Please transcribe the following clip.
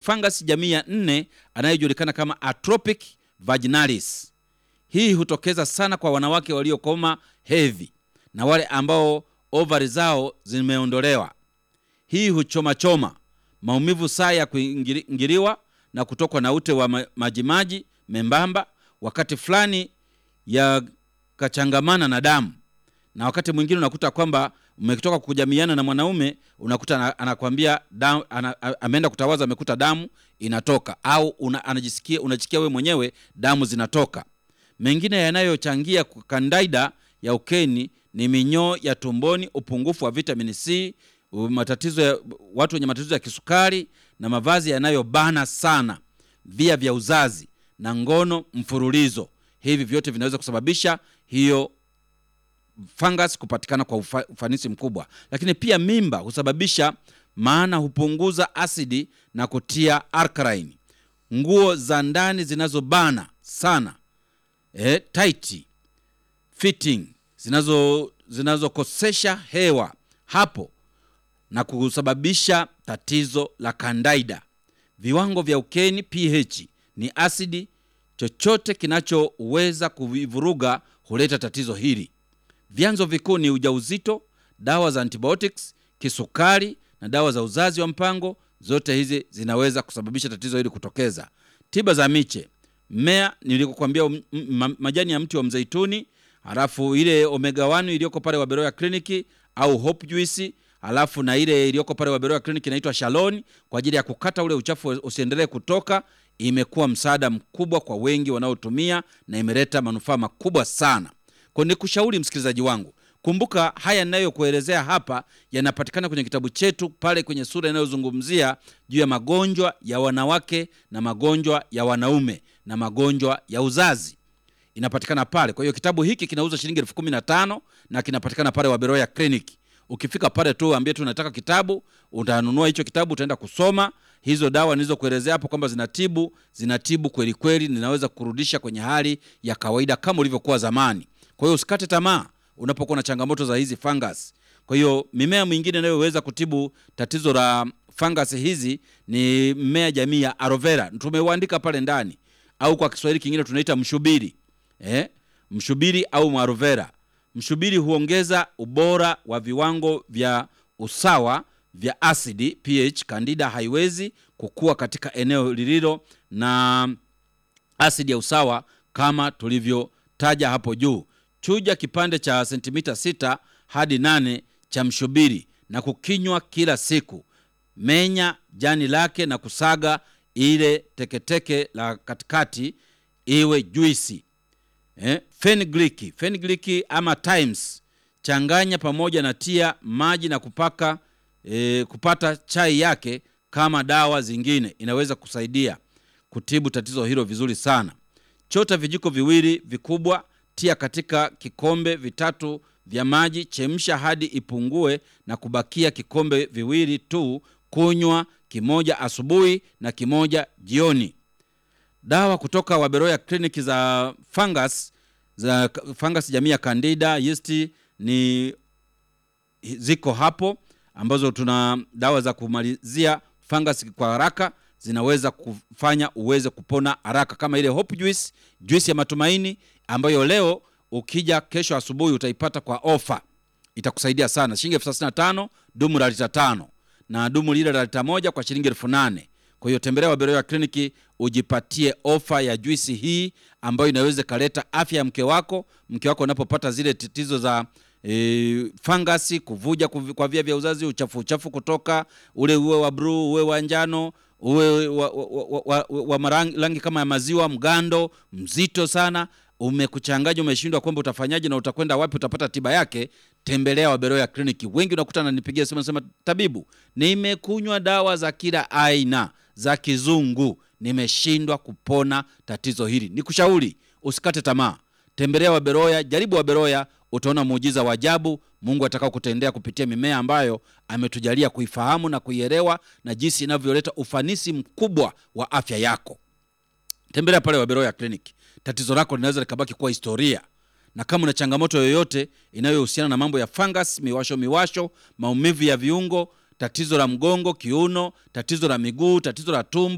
fungus jamii ya nne anayejulikana kama Atropic vaginalis. Hii hutokeza sana kwa wanawake waliokoma hedhi na wale ambao ovari zao zimeondolewa. Hii huchomachoma, maumivu saa ya kuingiliwa na kutokwa na ute wa ma- majimaji membamba, wakati fulani yakachangamana na damu, na wakati mwingine unakuta kwamba umetoka kujamiana na mwanaume unakuta ana- anakwambia damu, ana, a- ameenda kutawaza amekuta damu inatoka, au una, anajisikia unajisikia wewe mwenyewe damu zinatoka. Mengine yanayochangia kandaida ya ukeni ni minyoo ya tumboni, upungufu wa vitamini C, u- matatizo ya, watu wenye matatizo ya kisukari na mavazi yanayobana sana, via vya uzazi na ngono mfululizo. Hivi vyote vinaweza kusababisha hiyo fungus kupatikana kwa ufa, ufanisi mkubwa. Lakini pia mimba husababisha, maana hupunguza asidi na kutia alkaline. Nguo za ndani zinazobana sana eh, tight fitting zinazo zinazokosesha hewa hapo na kusababisha tatizo la kandaida. Viwango vya ukeni pH ni asidi. Chochote kinachoweza kuvivuruga huleta tatizo hili. Vyanzo vikuu ni ujauzito, dawa za antibiotics, kisukari na dawa za uzazi wa mpango. Zote hizi zinaweza kusababisha tatizo hili kutokeza. Tiba za miche, mmea nilikokuambia, um, m- ma- majani ya mti wa mzeituni, halafu ile omega 1 iliyoko pale Waberoya kliniki au hope juice, halafu na ile iliyoko pale Waberoya kliniki inaitwa Shalon kwa ajili ya kukata ule uchafu usiendelee kutoka. Imekuwa msaada mkubwa kwa wengi wanaotumia na imeleta manufaa makubwa sana. Kwa nikushauri msikilizaji wangu, kumbuka haya ninayokuelezea hapa yanapatikana kwenye kitabu chetu pale kwenye sura inayozungumzia juu ya magonjwa ya wanawake na magonjwa ya wanaume na magonjwa ya uzazi inapatikana pale. Kwa hiyo kitabu hiki kinauza shilingi elfu kumi na tano na kinapatikana pale Waberoya Clinic. Ukifika pale tu ambie tu unataka kitabu, utanunua hicho kitabu, utaenda kusoma hizo dawa nilizokuelezea hapo kwamba zinatibu, zinatibu kweli kweli, ninaweza kurudisha kwenye hali ya kawaida kama ulivyokuwa zamani. Kwa hiyo usikate tamaa unapokuwa na changamoto za hizi fungus. Kwa hiyo mimea mingine inayoweza kutibu tatizo la fungus hizi ni mmea jamii ya aloe vera, tumeuandika pale ndani, au kwa Kiswahili kingine tunaita mshubiri eh? Mshubiri au aloe vera. Mshubiri huongeza ubora wa viwango vya usawa vya asidi pH. Candida haiwezi kukua katika eneo lililo na asidi ya usawa kama tulivyotaja hapo juu. Chuja kipande cha sentimita sita hadi nane cha mshubiri na kukinywa kila siku. Menya jani lake na kusaga ile teketeke la katikati iwe juisi. Eh, fenugreek, fenugreek ama Times changanya pamoja na tia maji na kupaka eh, kupata chai yake kama dawa zingine, inaweza kusaidia kutibu tatizo hilo vizuri sana. Chota vijiko viwili vikubwa, tia katika kikombe vitatu vya maji, chemsha hadi ipungue na kubakia kikombe viwili tu. Kunywa kimoja asubuhi na kimoja jioni. Dawa kutoka Waberoya kliniki za fungus za fungus jamii ya Candida yeast ni ziko hapo, ambazo tuna dawa za kumalizia fungus kwa haraka, zinaweza kufanya uweze kupona haraka, kama ile hope juice, juice ya matumaini ambayo leo ukija kesho asubuhi utaipata kwa ofa, itakusaidia sana, shilingi elfu thelathini na tano dumu la lita tano na dumu lile la lita moja kwa shilingi elfu nane. Kwa hiyo tembelea Waberoya kliniki ujipatie ofa ya juisi hii ambayo inaweza ikaleta afya ya mke wako. Mke wako unapopata zile tatizo za e, fangasi, kuvuja kuvi- kwa via vya uzazi, uchafu uchafu kutoka ule, uwe wa bluu, uwe wa njano, uwe wa, wa, wa, wa, wa, wa marangi- rangi kama ya maziwa, mgando mzito sana, umekuchanganya, umeshindwa kwamba utafanyaje na utakwenda wapi, utapata tiba yake, tembelea Waberoya kliniki. Wengi unakuta nanipigia simu nasema, tabibu, nimekunywa dawa za kila aina za kizungu, nimeshindwa kupona tatizo hili. Nikushauri usikate tamaa, tembelea Waberoya, jaribu Waberoya, utaona muujiza wa ajabu Mungu atakao kutendea kupitia mimea ambayo ametujalia kuifahamu na kuielewa na jinsi inavyoleta ufanisi mkubwa wa afya yako. Tembelea pale Waberoya Clinic. Tatizo lako linaweza likabaki kuwa historia, na kama una changamoto yoyote inayohusiana na mambo ya fungus, miwasho miwasho, maumivu ya viungo, tatizo la mgongo, kiuno, tatizo la miguu, tatizo la tumbo